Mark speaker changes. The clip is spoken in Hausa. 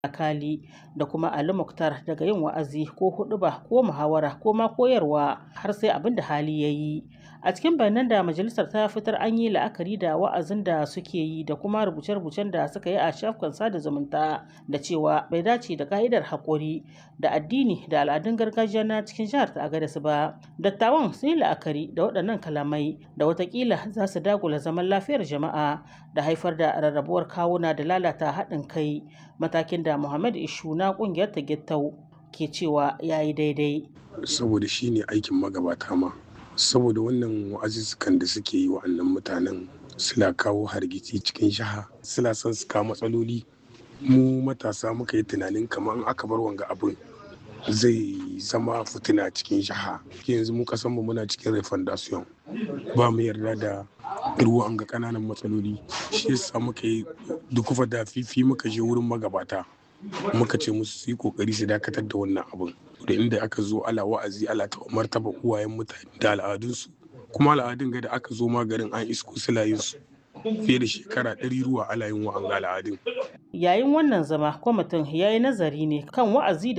Speaker 1: Akali da kuma Ali Muktar daga yin wa'azi ko huɗuba ko muhawara ko ma koyarwa har sai abin da hali ya yi. A cikin bayanan da majalisar ta fitar an yi la'akari da wa'azin da suke yi da kuma rubuce-rubucen da suka yi a shafukan sada zumunta da cewa bai dace da ka'idar haƙuri da addini da al'adun gargajiya na cikin jihar ta Agadez ba. Dattawan sun yi la'akari da waɗannan kalamai da watakila za su dagula zaman lafiyar jama'a da haifar da rarrabuwar kawuna da lalata haɗin kai matakin da Muhammad Ishu na ƙungiyar ta Gittau ke cewa ya yi daidai.
Speaker 2: Saboda shi ne aikin magabata ma. Saboda wannan wa'azuzzukan da suke yi wa'annan mutanen suna kawo hargitsi cikin jiha suna son su kawo matsaloli mu matasa muka yi tunanin kamar in aka bar wanga abin zai zama fitina cikin jiha yanzu mu kasan mu muna cikin refondation ba mu yarda da ruwan ga kananan matsaloli shi yasa muka yi dukufa da fifi muka je wurin magabata muka ce musu su yi kokari su dakatar da wannan abin da inda aka zo ala wa'azi ala ta martaba uwayen mutane da al'adunsu kuma al'adun ga da aka zo magarin an isko su fiye da shekara ɗari ruwa ala yin wa'anga al'adun
Speaker 1: Yayin wannan zama kwamitin ya yi nazari ne kan wa'azi da